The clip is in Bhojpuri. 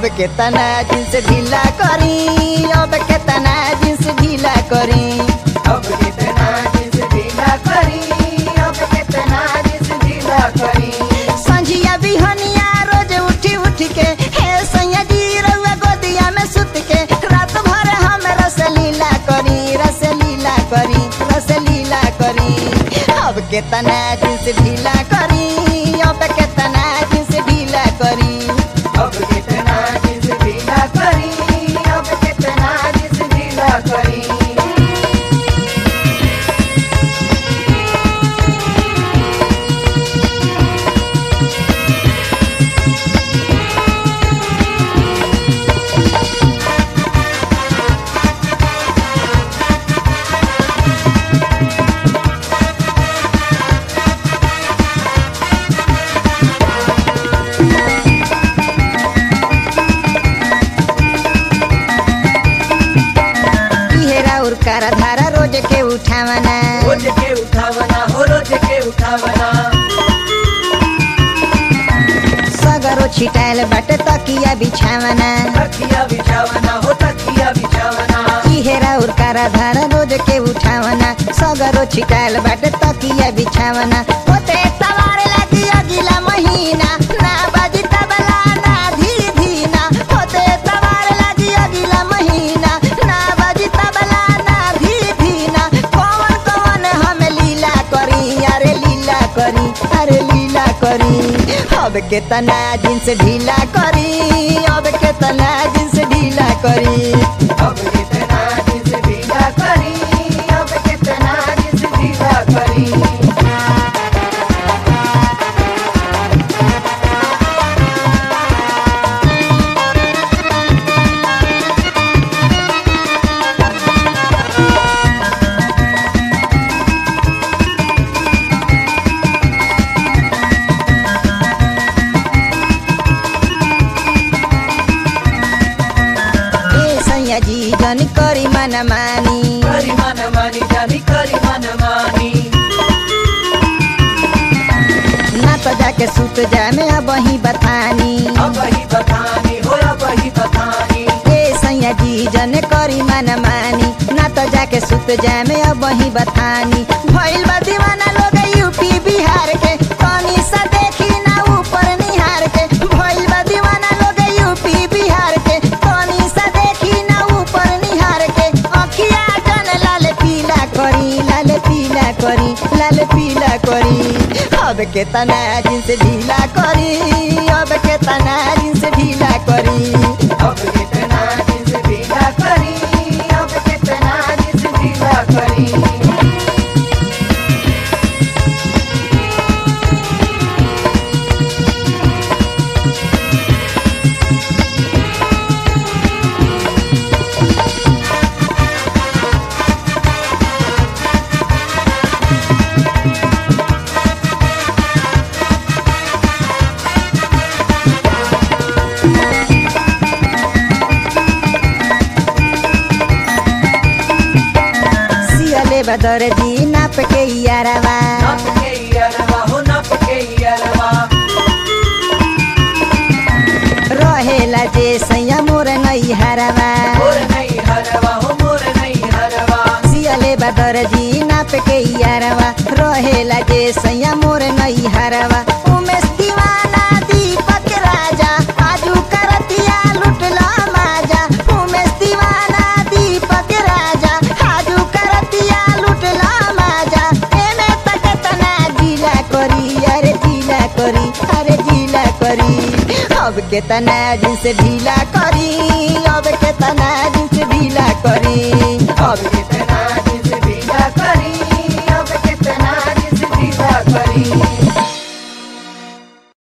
अब केतना जींस ढीला करी अब केतना जींस ढीला करी अब कितना जिस ढीला करी अब कितना जिस ढीला करी संझिया बिहनिया रोज उठी उठ के हे सैया जी रउआ गोदिया में सुत के रात भर हम रसलीला करी रसलीला करी रसलीला करी अब केतना जींस ढीला करी अब केतना जींस ढीला करी अब कितना जिस ढीला करी अब कितना जिस ढीला करी इहेरा उरकारा धारा रोज के उठावना रोज के उठावना हो रोज के उठावना सगरो छिटायल बाटे तकिया बिछावना तकिया बिछावना हो तकिया बिछावना इहेरा उरकारा धारा रोज के उठावना सगरो छिटायल बाटे तकिया बिछावना होते तवार लगी अगिला महीना ना बाजी तबला ना धी धीना होते तवार लगी अगिला महीना ना बाजी तबला ना धी धीना कौन कौन हम लीला करी अरे लीला करी अरे लीला करी अब केतना जींस ढीला करी अब केतना जींस ढीला करी अब कितना जिस ढीला करी अब कितना जिस ढीला करी ए सैया जी जन करी मन मानी करी मन मानी जानी करी मन मानी ना तो जाके सुत जाए में अब वही बतानी अब ही बतानी हो अब ही बतानी ए सैया जी जन करी मन मानी ना तो जाके सुत जाए में अब वही बतानी भइल बा दीवाना लोग यूपी बिहार के तनी सा देखी ना ऊपर निहार के भइल बा दीवाना लोग यूपी बिहार के तनी सा देखी ना ऊपर निहार के अखिया जन लाल पीला करी लाल पीला करी लाल पीला करी अब केतना जींस ढीला करी अब केतना जींस ढीला करी अब कितना जिस ढीला करी अब कितना जिस ढीला करी सियले बदर जी नाप के यारवा नप के यारवा हो नप के यारवा रहेला जे सैया मोर नई हरवा मोर नहीं हरवा हो मोर नहीं हरवा सियले बदर जी नाप के यारवा रहेला जे सैया मोर नई हरवा उमेश दीवाना दीपक राजा आजू करतिया लुटला माजा उमेश दीवाना दीपक राजा आजू करतिया लुटला माजा एमे तक तना जिला करी अरे जिला करी अरे जिला करी अब केतना जिंस ढीला करी अब केतना जिंस ढीला करी अब कितना जिस ढीला करी अब कितना जिस ढीला करी